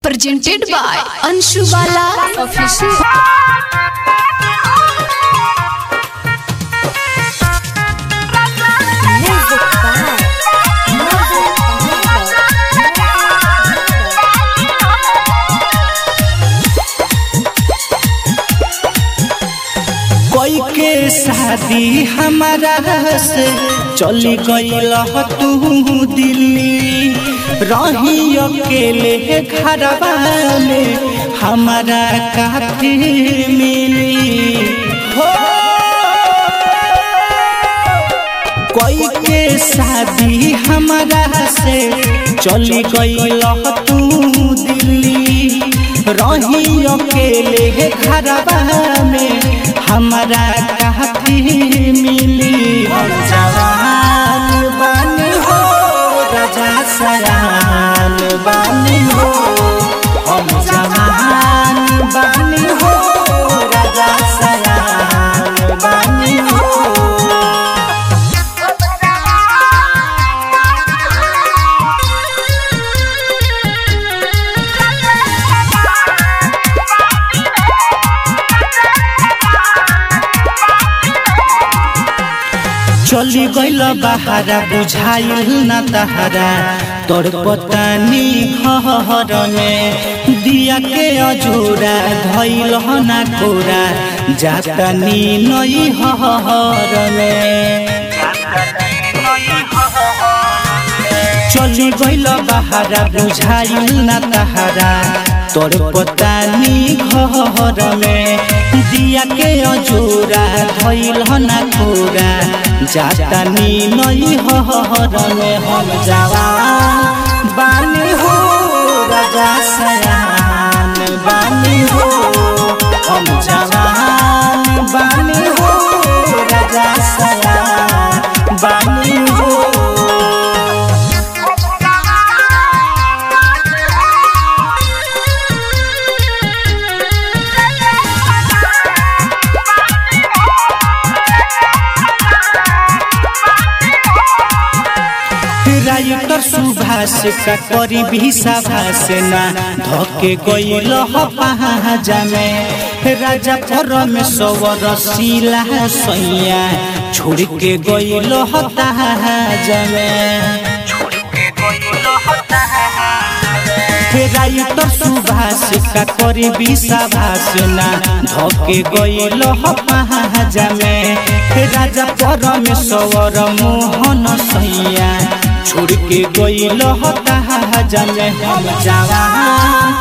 presented by Anshu Bala Official. कोई के शादी हमारा से चली गईल तू दिल्ली रही अकेले घरवा में हमारा काफी मिली हो कोई के शादी हमारा से चली गईल तू दिल्ली रही अकेले घरवा में हमारा काफी मिली हम जवान बानी हो राजा सयान बानी हो हम जवान बानी हो राजा सयान बानी हो चली गईल बहारा बुझाइल न तहरा तोर पतानी घर में दिया के अजूरा धैल न कोरा जातनी नई हर में चली गईल बहारा बुझाइल न तहरा तोर पतानी घर में दिया के अजूरा धैल न कोरा जातनी नई हर में हम जवान बानी हो राजा सयान बानी हो हम जवान बानी हो राजा सयान बानी हो राइटर सुभाष का करी भी सभाष ना धके गईल पहाजा में राजा परमेश्वर शिला सैया छोड़ के गईल ताजा में राइटर सुभाष का करी भी सभाष ना धके गईल पहाजा में राजा परमेश्वर मोहन सैया छोड़ के गईल हता जमे हम जवान